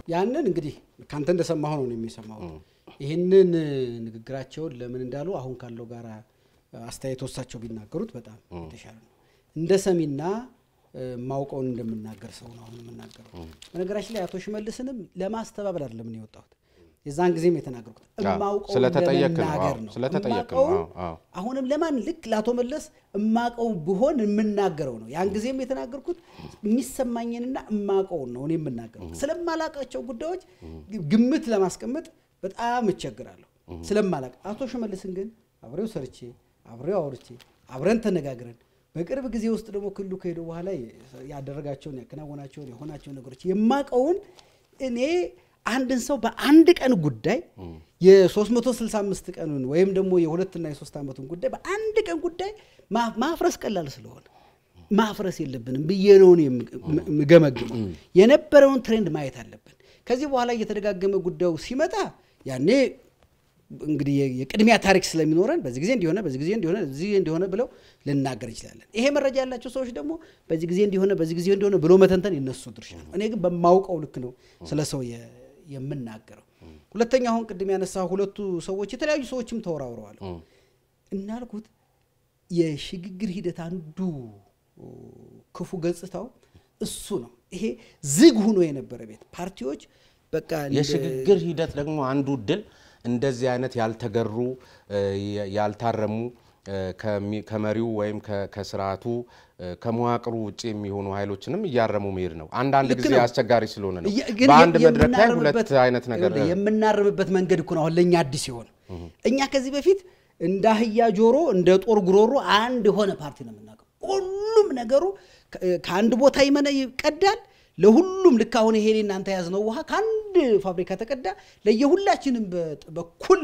ያንን እንግዲህ ከአንተ እንደሰማሁ ነው የሚሰማሁት። ይህንን ንግግራቸውን ለምን እንዳሉ አሁን ካለው ጋር አስተያየት ወሳቸው ቢናገሩት በጣም የተሻለ ነው። እንደ ሰሚና ማውቀውን እንደምናገር ሰው ነው አሁን የምናገረው። በነገራችን ላይ አቶ ሽመልስንም ለማስተባበል አይደለም እኔ የወጣሁት የዛን ጊዜም የተናገርኩት እማውቀውን ስለተጠየቅ ነው። ለመናገር አዎ፣ ነው። ስለተጠየቅ ነው። እማውቀውን አዎ፣ አዎ። አሁንም ለማን ልክ ለአቶ መለስ እማቀው ብሆን የምናገረው ነው። ያን ጊዜም የተናገርኩት የሚሰማኝንና እማቀውን ነው እኔ የምናገረው። ስለማላቃቸው ጉዳዮች ግምት ለማስቀመጥ በጣም እቸግራለሁ ስለማላቅ። አቶ ሽመልስን ግን አብሬው ሰርቼ አብሬው አውርቼ አብረን ተነጋግረን በቅርብ ጊዜ ውስጥ ደግሞ ክልሉ ከሄዱ በኋላ ያደረጋቸውን ያከናወናቸውን የሆናቸውን ነገሮች የማቀውን እኔ አንድን ሰው በአንድ ቀን ጉዳይ የ365 ቀኑን ወይም ደግሞ የሁለትና የሶስት ዓመቱን ጉዳይ በአንድ ቀን ጉዳይ ማ- ማፍረስ ቀላል ስለሆነ ማፍረስ የለብንም ብዬ ነው እኔ የምገመግመው። የነበረውን ትሬንድ ማየት አለብን። ከዚህ በኋላ እየተደጋገመ ጉዳዩ ሲመጣ ያኔ እንግዲህ የ- የቅድሚያ ታሪክ ስለሚኖረን በዚህ ጊዜ እንዲሆነ በዚህ ጊዜ እንዲሆነ በዚህ ጊዜ እንዲሆነ ብለው ልናገር እንችላለን። ይሄ መረጃ ያላቸው ሰዎች ደግሞ በዚህ ጊዜ እንዲሆነ በዚህ ጊዜ እንዲሆነ ብሎ መተንተን የነሱ ድርሻ ነው። እኔ ግን በማውቀው ልክ ነው ስለ ሰው የ- የምናገረው። ሁለተኛ አሁን ቅድም ያነሳ ሁለቱ ሰዎች የተለያዩ ሰዎችም ተወራውረዋል። እናልኩት የሽግግር ሂደት አንዱ ክፉ ገጽታው እሱ ነው። ይሄ ዝግ ሆኖ የነበረ ቤት ፓርቲዎች በቃ እንደ- የሽግግር ሂደት ደግሞ አንዱ ድል እንደዚህ አይነት ያልተገሩ እ፣ ያልታረሙ እ፣ ከሚ- ከመሪው ወይም ከ- ከስርዓቱ እ፣ ከመዋቅሩ ውጭ የሚሆኑ ኃይሎችንም እያረሙ መሄድ ነው። አንዳንድ ልክ ጊዜ ነው። አስቸጋሪ ስለሆነ ነው። የ- ግን በአንድ የ- መድረክ ላይ ሁለት የምናርምበት- አይነት ነገር ይኸውልህ፣ የምናርምበት መንገድ እኮ ነው አሁን ለእኛ አዲስ ሲሆን እኛ ከዚህ በፊት እንደ አህያ ጆሮ እንደ ጦር ጉሮሮ አንድ የሆነ ፓርቲ ነው የምናውቀው። ሁሉም ነገሩ ከ- ከአንድ ቦታ ይመነ ይቀዳል። ለሁሉም ልክ አሁን ይሄ እኔ እናንተ የያዝነው ውሃ ከአንድ ፋብሪካ ተቀዳ ለየሁላችንም በ- በኩል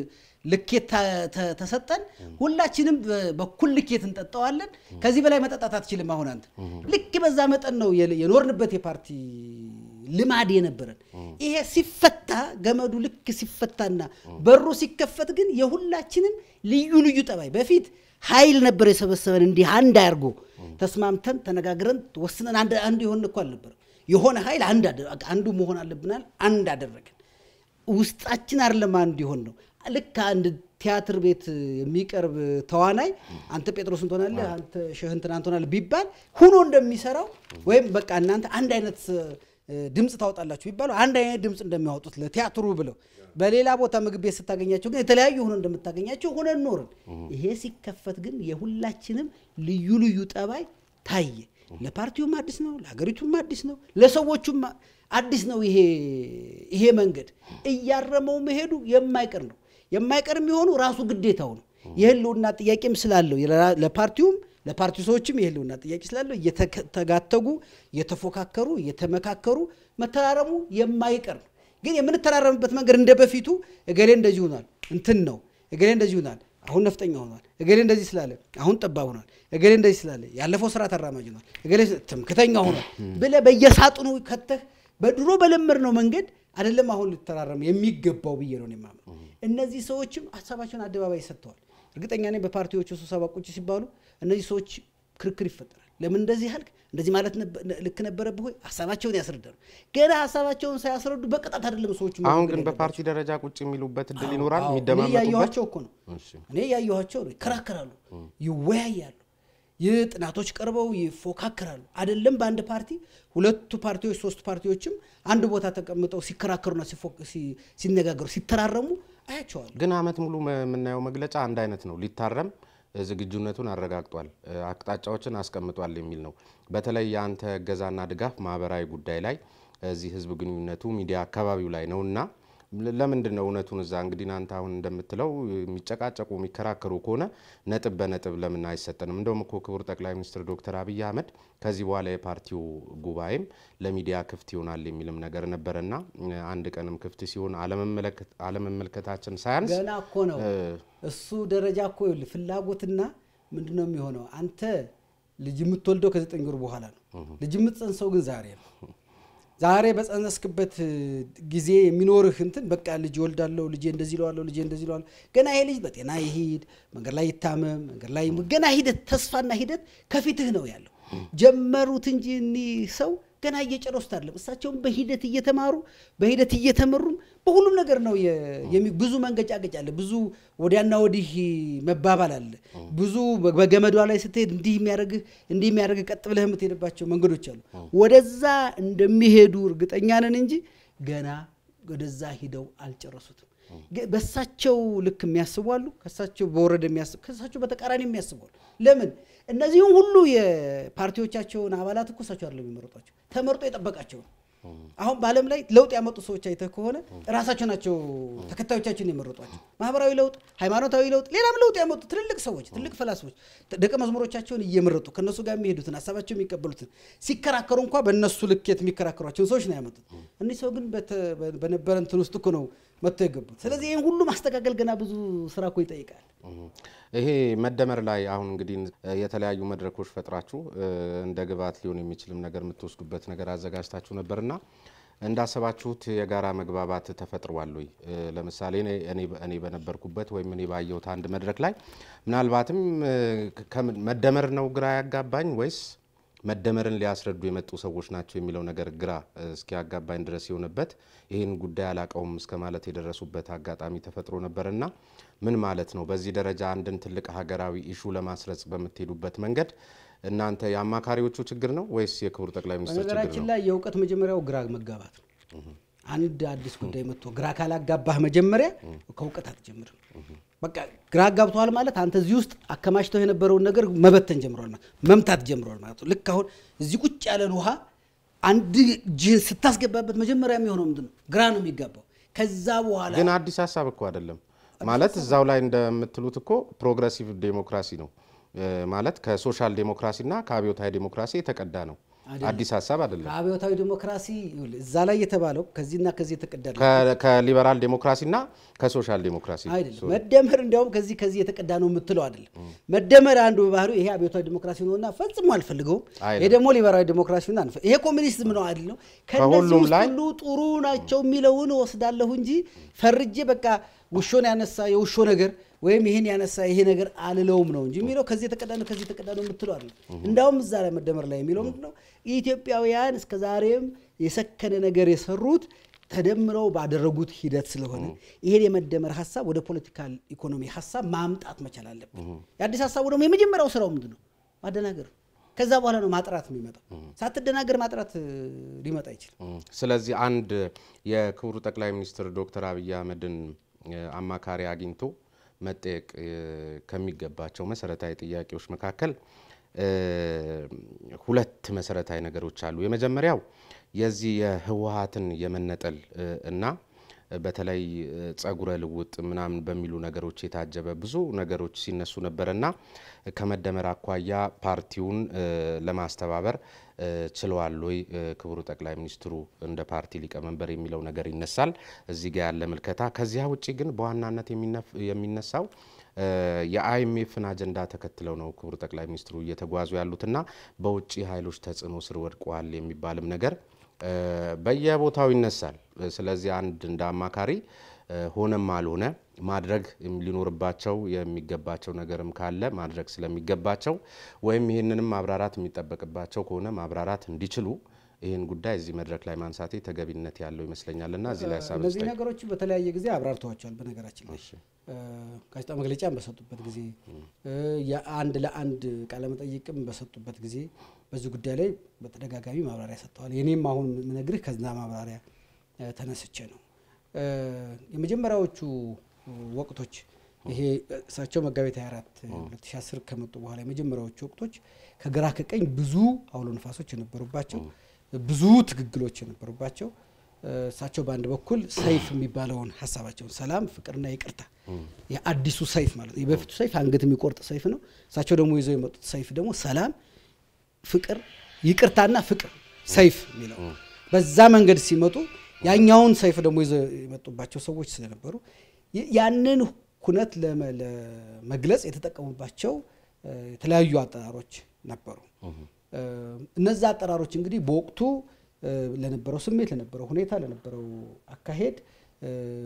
ልኬት ተ- ተ- ተሰጠን። ሁላችንም በ- በኩል ልኬት እንጠጣዋለን። ከዚህ በላይ መጠጣት አትችልም። አሁን አንተ ልክ በዛ መጠን ነው የለ- የኖርንበት የፓርቲ ልማድ የነበረን። ይሄ ሲፈታ ገመዱ ልክ ሲፈታና በሩ ሲከፈት ግን የሁላችንም ልዩ ልዩ ጠባይ በፊት ኃይል ነበር የሰበሰበን እንዲህ አንድ አድርጎ ተስማምተን ተነጋግረን ወስነን አንድ አንዱ የሆን እኮ አልነበረም። የሆነ ኃይል አንድ አደ- አንዱ መሆን አለብናል። አንድ አደረግን። ውስጣችን አይደለም አንድ ይሆን ነው። ልክ አንድ ቲያትር ቤት የሚቀርብ ተዋናይ አንተ ጴጥሮስን ትሆናለህ፣ አንተ ሸህ እንትና ትሆናለህ ቢባል ሁኖ እንደሚሰራው ወይም በቃ እናንተ አንድ አይነት እ፣ ድምፅ ታወጣላችሁ ቢባሉ አንድ አይነት ድምፅ እንደሚያወጡት ለቲያትሩ ብለው በሌላ ቦታ ምግብ ቤት ስታገኛቸው ግን የተለያዩ ሆኖ እንደምታገኛቸው ሆነን ኖርን። ይሄ ሲከፈት ግን የሁላችንም ልዩ ልዩ ጠባይ ታየ። ለፓርቲውም አዲስ ነው፣ ለሀገሪቱም አዲስ ነው፣ ለሰዎቹም አዲስ ነው። ይሄ ይሄ መንገድ እያረመው መሄዱ የማይቀር ነው። የማይቀር የሚሆኑ ራሱ ግዴታው ነው። የህልውና ጥያቄም ስላለው የራ- ለፓርቲውም ለፓርቲው ሰዎችም የህልውና ጥያቄ ስላለው እየተጋተጉ እየተፎካከሩ እየተመካከሩ መተራረሙ የማይቀር ነው። ግን የምንተራረምበት መንገድ እንደ በፊቱ እገሌ እንደዚህ ሆኗል እንትን ነው እገሌ እንደዚህ ሆኗል አሁን ነፍጠኛ ሆኗል እገሌ እንደዚህ ስላለ አሁን ጠባብ ሆኗል እገሌ እንደዚህ ስላለ ያለፈው ስርዓት አራማጅ ሆኗል እገሌ ትምክተኛ ሆኗል ብለህ በየሳጥኑ ከተህ በድሮ በለመድነው መንገድ አይደለም አሁን ልተራረም የሚገባው ብዬ ነው እኔ የማምነው። እነዚህ ሰዎችም ሀሳባቸውን አደባባይ ሰጥተዋል። እርግጠኛ ነኝ በፓርቲዎቹ ስብሰባ ቁጭ ሲባሉ እነዚህ ሰዎች ክርክር ይፈጠራል። ለምን እንደዚህ ያልክ እንደዚህ ማለት ነበ- ልክ ነበረብህ ወይ? ሀሳባቸውን ያስረዳሉ። ገና ሀሳባቸውን ሳያስረዱ በቅጣት አይደለም ሰዎቹ አሁን መወገድ ግን ያለባቸው። በፓርቲ ደረጃ ቁጭ የሚሉበት እድል ይኖራል አዎ፣ እኔ የሚደማመጡበት ያየኋቸው እኮ ነው እሺ። እኔ ያየኋቸው ነው። ይከራከራሉ፣ ይወያያሉ፣ ይህ ጥናቶች ቀርበው ይፎካከራሉ። አይደለም በአንድ ፓርቲ ሁለቱ ፓርቲዎች ሶስቱ ፓርቲዎችም አንድ ቦታ ተቀምጠው ሲከራከሩና ሲፎ- ሲ- ሲነጋገሩ ሲተራረሙ አያቸዋለሁ። ግን አመት ሙሉ መ- የምናየው መግለጫ አንድ አይነት ነው። ሊታረም እ፣ ዝግጁነቱን አረጋግጧል፣ እ፣ አቅጣጫዎችን አስቀምጧል የሚል ነው። በተለይ የአንተ እገዛና ድጋፍ ማህበራዊ ጉዳይ ላይ እዚህ ህዝብ ግንኙነቱ ሚዲያ አካባቢው ላይ ነው እና ለ- ለምንድን ነው እውነቱን እዛ እንግዲህ እናንተ አሁን እንደምትለው የሚጨቃጨቁ የሚከራከሩ ከሆነ ነጥብ በነጥብ ለምን አይሰጠንም? እንደውም እኮ ክቡር ጠቅላይ ሚኒስትር ዶክተር አብይ አህመድ ከዚህ በኋላ የፓርቲው ጉባኤም ለሚዲያ ክፍት ይሆናል የሚልም ነገር ነበረና እ፣ አንድ ቀንም ክፍት ሲሆን አለመመለከት- አለመመልከታችን ሳያንስ ገና እኮ ነው እሱ ደረጃ እኮ ይኸውልህ፣ ፍላጎትና ምንድን ነው የሚሆነው? አንተ ልጅ የምትወልደው ከዘጠኝ ወር በኋላ ነው። ልጅ የምትጸንሰው ግን ዛሬ ነው። ዛሬ በጸነስክበት ጊዜ የሚኖርህ እንትን በቃ ልጅ ወልዳለሁ፣ ልጄ እንደዚህ ለዋለሁ፣ ልጄ እንደዚህ ለዋለሁ። ገና ይሄ ልጅ በጤና ይሂድ፣ መንገድ ላይ ይታመም፣ መንገድ ላይ ገና ሂደት ተስፋና ሂደት ከፊትህ ነው ያለው። ጀመሩት እንጂ እኒህ ሰው ገና እየጨረሱት አይደለም። እሳቸውም በሂደት እየተማሩ በሂደት እየተመሩም በሁሉም ነገር ነው የ- የሚ- ብዙ መንገጫገጭ አለ፣ ብዙ ወዲያና ወዲህ መባባል አለ። ብዙ በ- በገመዷ ላይ ስትሄድ እንዲህ የሚያደርግህ እንዲህ የሚያደርግህ ቀጥ ብለህ የምትሄድባቸው መንገዶች አሉ። ወደዛ እንደሚሄዱ እርግጠኛ ነን እንጂ ገና ወደዛ ሂደው አልጨረሱትም። ግ- በእሳቸው ልክ የሚያስቡ አሉ፣ ከእሳቸው በወረደ የሚያስቡ ከእሳቸው በተቃራኒ የሚያስቡ አሉ። ለምን እነዚህም ሁሉ የፓርቲዎቻቸውን አባላት እኮ እሳቸው አይደለም የሚመረጧቸው፣ ተመርጦ የጠበቃቸው ነው። አሁን በዓለም ላይ ለውጥ ያመጡ ሰዎች አይተህ ከሆነ ራሳቸው ናቸው ተከታዮቻቸውን የመረጧቸው። ማህበራዊ ለውጥ፣ ሃይማኖታዊ ለውጥ፣ ሌላም ለውጥ ያመጡ ትልልቅ ሰዎች፣ ትልቅ ፈላስፎች ደቀ መዝሙሮቻቸውን እየመረጡ ከእነሱ ጋር የሚሄዱትን ሀሳባቸው የሚቀበሉትን ሲከራከሩ እንኳ በእነሱ ልኬት የሚከራከሯቸውን ሰዎች ነው ያመጡት። እኒህ ሰው ግን በተ- በነበረ እንትን ውስጥ እኮ ነው መጥተው የገቡት። ስለዚህ ይህን ሁሉ ማስተካከል ገና ብዙ ስራ እኮ ይጠይቃል። ይሄ መደመር ላይ አሁን እንግዲህ የተለያዩ መድረኮች ፈጥራችሁ እ፣ እንደ ግብዓት ሊሆን የሚችልም ነገር የምትወስዱበት ነገር አዘጋጅታችሁ ነበርና እንዳሰባችሁት የጋራ መግባባት ተፈጥሯል ወይ? እ፣ ለምሳሌ እኔ- እኔ እኔ በነበርኩበት ወይም እኔ ባየሁት አንድ መድረክ ላይ ምናልባትም እ፣ ከምን- መደመር ነው ግራ ያጋባኝ ወይስ መደመርን ሊያስረዱ የመጡ ሰዎች ናቸው የሚለው ነገር ግራ እ፣ እስኪያጋባኝ ድረስ የሆነበት ይህን ጉዳይ አላቀውም እስከ ማለት የደረሱበት አጋጣሚ ተፈጥሮ ነበርና ምን ማለት ነው? በዚህ ደረጃ አንድን ትልቅ ሀገራዊ ኢሹ ለማስረጽ በምትሄዱበት መንገድ እናንተ የአማካሪዎቹ ችግር ነው ወይስ የክቡር ጠቅላይ ሚኒስትር ችግር በነገራችን ነው? ላይ የእውቀት መጀመሪያው ግራ መጋባት ነው። አንድ አዲስ ጉዳይ መጥቶ ግራ ካላጋባህ መጀመሪያ ከእውቀት አትጀምርም። በቃ ግራ አጋብተዋል ማለት አንተ እዚህ ውስጥ አከማችተው የነበረውን ነገር መበተን ጀምሯል ማለት መምታት ጀምሯል ማለት ነው። ልክ አሁን እዚህ ቁጭ ያለን ውሃ አንድ እጅህን ስታስገባበት መጀመሪያ የሚሆነው ምንድን ነው? ግራ ነው የሚጋባው። ከዛ በኋላ ግን አዲስ ሀሳብ እኮ አይደለም ማለት እዛው ላይ እንደምትሉት እኮ ፕሮግረሲቭ ዴሞክራሲ ነው እ፣ ማለት ከሶሻል ዴሞክራሲና ከአብዮታዊ ዴሞክራሲ የተቀዳ ነው። አዲስ ሀሳብ አይደለም። ከአብዮታዊ ዲሞክራሲ ይኸውልህ፣ እዛ ላይ የተባለው ከዚህና ከዚህ የተቀዳ ነው። ከ- ከሊበራል ዴሞክራሲና ከሶሻል ዴሞክራሲ አይደለም መደመር እንዲያውም ከዚህ ከዚህ የተቀዳ ነው የምትለው አይደለም። መደመር አንዱ በባህሪው ይሄ አብዮታዊ ዲሞክራሲ ነውና ፈጽሞ አልፈልገውም። አይደለም። ይሄ ደግሞ ሊበራዊ ዲሞክራሲ ነው አንፈ ይሄ ኮሚኒዝም ነው አይደለም። ከነዚህ ከሁሉም ውስጥ ላይ- ሁሉ ጥሩ ናቸው የሚለውን ወስዳለሁ እንጂ ፈርጄ በቃ ውሾን ያነሳ የውሾ ነገር ወይም ይህን ያነሳ ይሄ ነገር አልለውም ነው እንጂ የሚለው ከዚህ የተቀዳ ነው ከዚህ የተቀዳ ነው የምትለው አይደለም። እንዳውም እዛ ላይ መደመር ላይ የሚለው ምንድን ነው ኢትዮጵያውያን እስከ ዛሬም የሰከነ ነገር የሰሩት ተደምረው ባደረጉት ሂደት ስለሆነ ይሄን የመደመር ሀሳብ ወደ ፖለቲካል ኢኮኖሚ ሀሳብ ማምጣት መቻል አለብን። የአዲስ ሀሳቡ ደግሞ የመጀመሪያው ስራው ምንድን ነው? ማደናገር ነው። ከዛ በኋላ ነው ማጥራት የሚመጣው። ሳትደናገር ማጥራት እ, ሊመጣ አይችልም። ም፣ ስለዚህ አንድ የክቡር ጠቅላይ ሚኒስትር ዶክተር አብይ አህመድን እ፣ አማካሪ አግኝቶ መጠየቅ እ፣ ከሚገባቸው መሰረታዊ ጥያቄዎች መካከል እ፣ ሁለት መሰረታዊ ነገሮች አሉ። የመጀመሪያው የዚህ የህወሀትን የመነጠል እ፣ እና በተለይ እ፣ ጸጉረ ልውጥ ምናምን በሚሉ ነገሮች የታጀበ ብዙ ነገሮች ሲነሱ ነበርና ከመደመር አኳያ ፓርቲውን እ፣ ለማስተባበር እ፣ ችለዋል ወይ እ፣ ክቡር ጠቅላይ ሚኒስትሩ እንደ ፓርቲ ሊቀመንበር የሚለው ነገር ይነሳል። እዚህ ጋር ያለ ምልከታ። ከዚያ ውጭ ግን በዋናነት የሚነፍ- የሚነሳው እ፣ የአይኤምኤፍን አጀንዳ ተከትለው ነው ክቡር ጠቅላይ ሚኒስትሩ እየተጓዙ ያሉትና በውጭ ኃይሎች ተጽዕኖ ስር ወድቀዋል የሚባልም ነገር እ፣ በየቦታው ይነሳል። ስለዚህ አንድ እንደ አማካሪ እ፣ ሆነም አልሆነ ማድረግ ሊኖርባቸው የሚገባቸው ነገርም ካለ ማድረግ ስለሚገባቸው ወይም ይህንንም ማብራራት የሚጠበቅባቸው ከሆነ ማብራራት እንዲችሉ ይህን ጉዳይ እዚህ መድረክ ላይ ማንሳቴ ተገቢነት ያለው ይመስለኛልና እዚህ ላይ ሀሳብ እነዚህ ስጠኝ። ነገሮች በተለያየ ጊዜ አብራርተዋቸዋል። በነገራችን ላይ እ፣ ጋዜጣ መግለጫም በሰጡበት ጊዜ እ፣ የአንድ ለአንድ ቃለመጠይቅም በሰጡበት ጊዜ በዚህ ጉዳይ ላይ በተደጋጋሚ ማብራሪያ ሰጥተዋል። የኔም አሁን የምነግርህ ከዛ ማብራሪያ እ፣ ተነስቼ ነው። እ፣ የመጀመሪያዎቹ ወቅቶች ይሄ እሳቸው መጋቢት 24 2010 ከመጡ በኋላ የመጀመሪያዎቹ ወቅቶች ከግራ ከቀኝ ብዙ አውሎ ነፋሶች የነበሩባቸው ብዙ ትግግሎች የነበሩባቸው እ፣ እሳቸው በአንድ በኩል ሰይፍ የሚባለውን ሀሳባቸውን ሰላም፣ ፍቅርና ይቅርታ የአዲሱ ሰይፍ ማለት ነው። የበፊቱ ሰይፍ አንገት የሚቆርጥ ሰይፍ ነው። እሳቸው ደግሞ ይዘው የመጡት ሰይፍ ደግሞ ሰላም፣ ፍቅር፣ ይቅርታና ፍቅር ሰይፍ የሚለው በዛ መንገድ ሲመጡ ያኛውን ሰይፍ ደግሞ ይዘው የመጡባቸው ሰዎች ስለነበሩ ይ- ያንን ኩነት ለመ- ለመግለጽ የተጠቀሙባቸው እ፣ የተለያዩ አጠራሮች ነበሩ። እ፣ እነዛ አጠራሮች እንግዲህ በወቅቱ እ፣ ለነበረው ስሜት፣ ለነበረው ሁኔታ፣ ለነበረው አካሄድ እ፣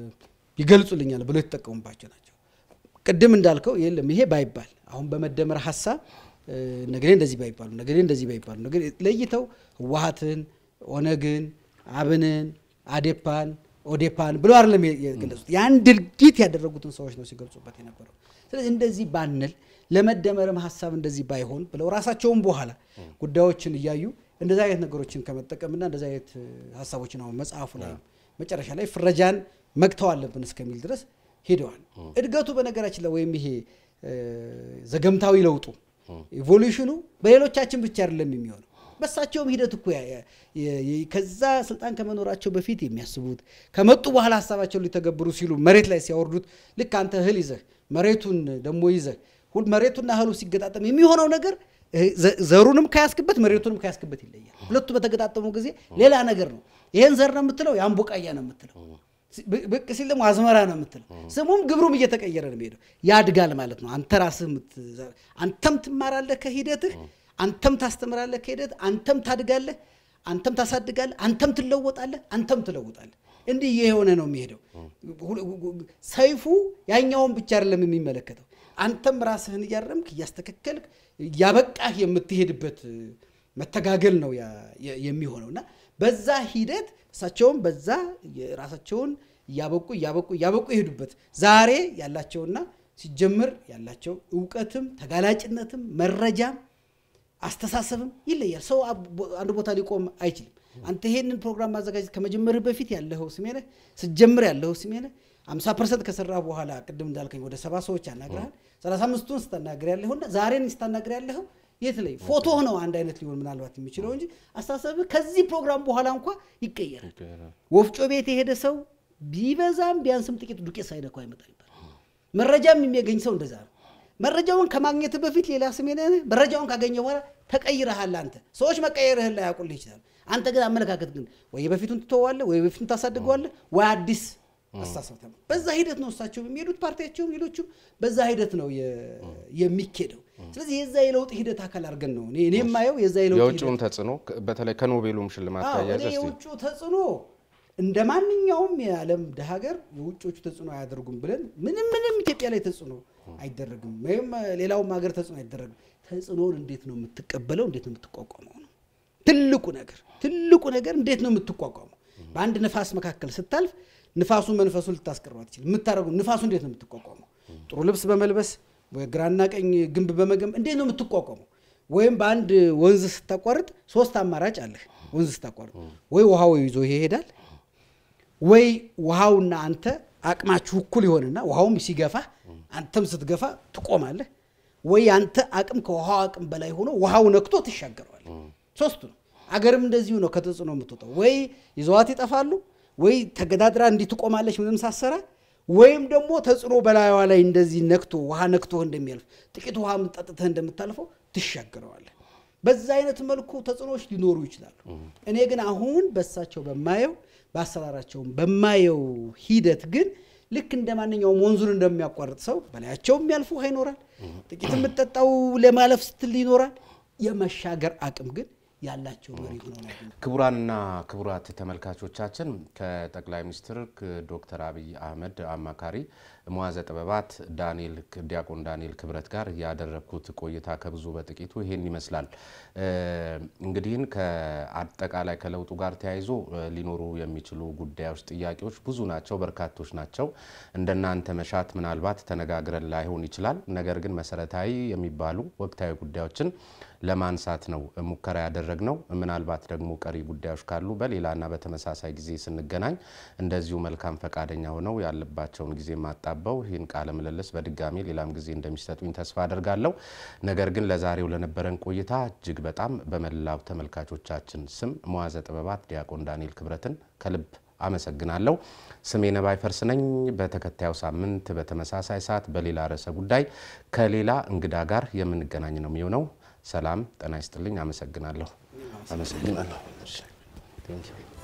ይገልጹልኛል ብለው የተጠቀሙባቸው ናቸው። ቅድም እንዳልከው የለም ይሄ ባይባል አሁን በመደመር ሀሳብ እ፣ ነገሌ እንደዚህ ባይባሉ ነገሌ እንደዚህ ባይባሉ ነገሌ ለይተው ህወሀትን ኦነግን፣ አብንን፣ አዴፓን፣ ኦዴፓን ብሎ አይደለም የገለጹት ያን ድርጊት ያደረጉትን ሰዎች ነው ሲገልጹበት የነበረው። ስለዚህ እንደዚህ ባንል ለመደመርም ሀሳብ እንደዚህ ባይሆን ብለው ራሳቸውን በኋላ ጉዳዮችን እያዩ እንደዚህ አይነት ነገሮችን ከመጠቀምና እንደዚህ አይነት ሀሳቦችን አሁን መጽሐፉ ላይ መጨረሻ ላይ ፍረጃን መግተው አለብን እስከሚል ድረስ ሄደዋል። እድገቱ በነገራችን ላይ ወይም ይሄ ዘገምታዊ ለውጡ ኢቮሉሽኑ በሌሎቻችን ብቻ አይደለም የሚሆነው በሳቸውም ሂደት እኮ ከዛ ስልጣን ከመኖራቸው በፊት የሚያስቡት ከመጡ በኋላ ሀሳባቸውን ሊተገብሩ ሲሉ መሬት ላይ ሲያወርዱት ልክ አንተ እህል ይዘህ መሬቱን ደግሞ ይዘህ መሬቱና እህሉ ሲገጣጠም የሚሆነው ነገር ዘሩንም ከያስክበት መሬቱንም ከያስክበት ይለያል። ሁለቱ በተገጣጠሙ ጊዜ ሌላ ነገር ነው። ይሄን ዘር ነው የምትለው፣ ያን ቡቃያ ነው የምትለው። ብቅ ሲል ደግሞ አዝመራ ነው የምትለው። ስሙም ግብሩም እየተቀየረ ነው የሚሄደው። ያድጋል ማለት ነው። አንተ ራስህ አንተም ትማራለህ ከሂደትህ፣ አንተም ታስተምራለህ ከሂደት፣ አንተም ታድጋለህ፣ አንተም ታሳድጋለህ፣ አንተም ትለወጣለህ፣ አንተም ትለውጣለህ። እንዲህ የሆነ ነው የሚሄደው። ሰይፉ ያኛውን ብቻ አይደለም የሚመለከተው አንተም ራስህን እያረምክ እያስተካከልክ እያበቃህ የምትሄድበት መተጋገል ነው የሚሆነው እና በዛ ሂደት እሳቸውም በዛ ራሳቸውን እያበቁ እያበቁ እያበቁ የሄዱበት ዛሬ ያላቸውና ሲጀምር ያላቸው እውቀትም ተጋላጭነትም መረጃም አስተሳሰብም ይለያል። ሰው አንድ ቦታ ሊቆም አይችልም። አንተ ይሄንን ፕሮግራም ማዘጋጀት ከመጀመርህ በፊት ያለኸው ስሜነህ ስትጀምር ያለኸው ስሜነህ አምሳ ፐርሰንት ከሰራ በኋላ ቅድም እንዳልከኝ ወደ ሰባ ሰዎች ያናግረሃል። ሰላሳ አምስቱን ስታናግር ያለኸውና ዛሬን ስታናግር ያለኸው የት ላይ ፎቶ ነው አንድ አይነት ሊሆን ምናልባት የሚችለው እንጂ አስተሳሰብህ ከዚህ ፕሮግራም በኋላ እንኳ ይቀየራል። ወፍጮ ቤት የሄደ ሰው ቢበዛም ቢያንስም ጥቂት ዱቄት ሳይነካው አይመጣም ይባላል። መረጃም የሚያገኝ ሰው እንደዛ ነው። መረጃውን ከማግኘት በፊት ሌላ ስሜነህ፣ መረጃውን ካገኘ በኋላ ተቀይረሃል። አንተ ሰዎች መቀየርህን ላይ ያውቁልህ ይችላል። አንተ ግን አመለካከት ግን ወይ በፊቱን ትተዋለህ፣ ወይ በፊቱን ታሳድገዋለህ፣ ወይ አዲስ አስተሳሰብ ተማ በዛ ሂደት ነው እሳቸው የሚሄዱት ፓርቲያቸውም ሌሎቹም በዛ ሂደት ነው የሚኬደው። ስለዚህ የዛ የለውጥ ሂደት አካል አድርገን ነው እኔ የማየው የዛ የለውጥ የውጭውን ተጽዕኖ በተለይ ከኖቤሉም ሽልማት ታያዘ የውጭ ተጽዕኖ እንደ ማንኛውም የዓለም ድሃ ሀገር የውጮቹ ተጽዕኖ አያደርጉም ብለን ምንም ምንም ኢትዮጵያ ላይ ተጽዕኖ አይደረግም፣ ወይም ሌላውም ሀገር ተጽዕኖ አይደረግም። ተጽዕኖውን እንዴት ነው የምትቀበለው? እንዴት ነው የምትቋቋመው ነው ትልቁ ነገር። ትልቁ ነገር እንዴት ነው የምትቋቋመው? በአንድ ነፋስ መካከል ስታልፍ ንፋሱ መንፈሱን ልታስቀረው አትችልም። የምታደርገው ንፋሱ እንዴት ነው የምትቋቋመው? ጥሩ ልብስ በመልበስ ግራና ቀኝ ግንብ በመገንብ እንዴት ነው የምትቋቋመው? ወይም በአንድ ወንዝ ስታቋርጥ ሶስት አማራጭ አለህ። ወንዝ ስታቋርጥ ወይ ውሃው ይዞ ይሄዳል፣ ወይ ውሃውና አንተ አቅማችሁ እኩል ይሆንና ውሃውም ሲገፋ አንተም ስትገፋ ትቆማለህ፣ ወይ አንተ አቅም ከውሃው አቅም በላይ ሆኖ ውሃው ነክቶ ትሻገረዋለህ። ሶስቱ ነው። አገርም እንደዚሁ ነው ከተጽዕኖ የምትወጣው። ወይ ይዘዋት ይጠፋሉ ወይ ተገዳድራ እንዲህ ትቆማለች ምንም ሳሰራ፣ ወይም ደግሞ ተጽዕኖ በላዩዋ ላይ እንደዚህ ነክቶ ውሃ ነክቶ እንደሚያልፍ ጥቂት ውሃ ጠጥተህ እንደምታልፈው ትሻገረዋለህ። በዛ አይነት መልኩ ተጽዕኖዎች ሊኖሩ ይችላሉ። እኔ ግን አሁን በሳቸው በማየው በአሰራራቸውም በማየው ሂደት ግን ልክ እንደ ማንኛውም ወንዙን እንደሚያቋርጥ ሰው በላያቸው የሚያልፉ ውሃ ይኖራል። ጥቂት የምጠጣው ለማለፍ ስትል ይኖራል። የመሻገር አቅም ግን ያላቸው መሪ ሆነው ነው። ክቡራንና ክቡራት ተመልካቾቻችን ከጠቅላይ ሚኒስትር ዶክተር አብይ አህመድ አማካሪ መዋዘ ጥበባት ዳንኤል ዲያቆን ዳንኤል ክብረት ጋር ያደረግኩት ቆይታ ከብዙ በጥቂቱ ይሄን ይመስላል። እንግዲህን ከአጠቃላይ ከለውጡ ጋር ተያይዞ ሊኖሩ የሚችሉ ጉዳዮች፣ ጥያቄዎች ብዙ ናቸው፣ በርካቶች ናቸው። እንደናንተ መሻት ምናልባት ተነጋግረን ላይሆን ይችላል። ነገር ግን መሰረታዊ የሚባሉ ወቅታዊ ጉዳዮችን ለማንሳት ነው ሙከራ ያደረግነው። ምናልባት ደግሞ ቀሪ ጉዳዮች ካሉ በሌላና በተመሳሳይ ጊዜ ስንገናኝ እንደዚሁ መልካም ፈቃደኛ ሆነው ያለባቸውን ጊዜ ማጣበው ይህን ቃለ ምልልስ በድጋሚ ሌላም ጊዜ እንደሚሰጡኝ ተስፋ አደርጋለሁ። ነገር ግን ለዛሬው ለነበረን ቆይታ እጅግ በጣም በመላው ተመልካቾቻችን ስም መዋዘ ጥበባት ዲያቆን ዳንኤል ክብረትን ከልብ አመሰግናለሁ። ስሜ ነባይ ፈርስ ነኝ። በተከታዩ ሳምንት በተመሳሳይ ሰዓት በሌላ ርዕሰ ጉዳይ ከሌላ እንግዳ ጋር የምንገናኝ ነው የሚሆነው። ሰላም ጤና ይስጥልኝ። አመሰግናለሁ። አመሰግናለሁ።